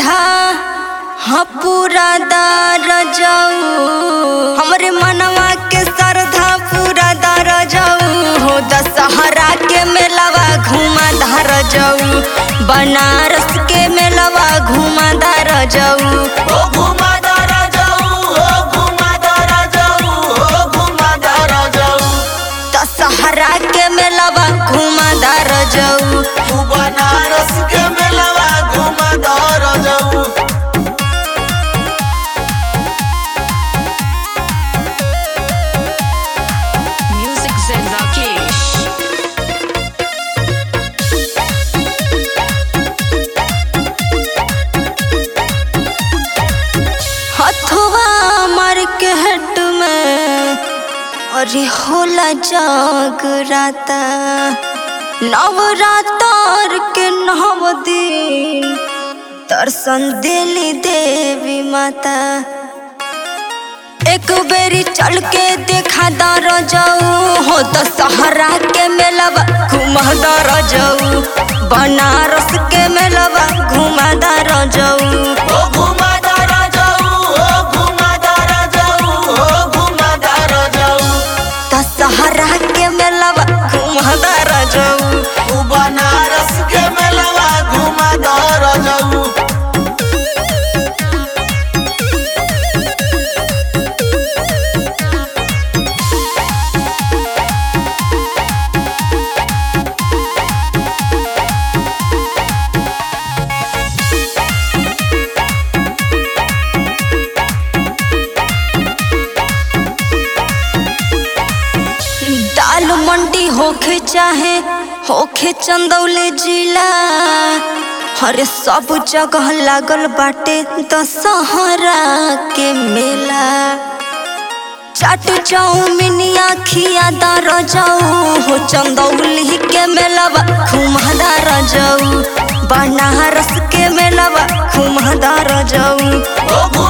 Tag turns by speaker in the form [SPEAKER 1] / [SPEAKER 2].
[SPEAKER 1] सरधा हाँ पूरा दार जाऊ हमरे मनवा के सरधा पूरा दार जाऊ हो दशहरा के मेलवा घुमा धार जाऊ बनारस के मेलवा घुमा दार जाऊ
[SPEAKER 2] ओ घुमादारा जाऊ ओ घुमादारा जाऊ ओ घुमादारा जाऊ
[SPEAKER 1] दशहरा के मेलवा घुमा दार जाऊ
[SPEAKER 2] तू बनारस के मेलवा घुमादारा जाऊ
[SPEAKER 3] Music Zen Rakesh.
[SPEAKER 1] हथवा मार के हट में अरे होला जागराता नवरात्र के नव दिन दर्शन देली देवी माता एक बेरी चल के देखा दर जाऊ हो तो सहरा के मेलवा घुमा दर जाऊ बनारस के मेलवा घुमा दर जाऊ
[SPEAKER 2] ओ घुमादारा जाऊ ओ घुमादारा जाऊ ओ घुमादारा जाऊ
[SPEAKER 1] दशहरा के मेलवा घुमदार जाऊ
[SPEAKER 2] तू बनारस के मेलवा घुमादारा जाऊ
[SPEAKER 1] दाल मंडी होखे चाहे होखे चंदौली जिला हरे सब जगह लागल बाटे दशहरा के मेला चाट चाउमिनिया खिया दार जाऊ हो चंदौली के मेलवा घुमदार जाऊ बनारस के मेलवा घुमदार जाऊ
[SPEAKER 2] ओ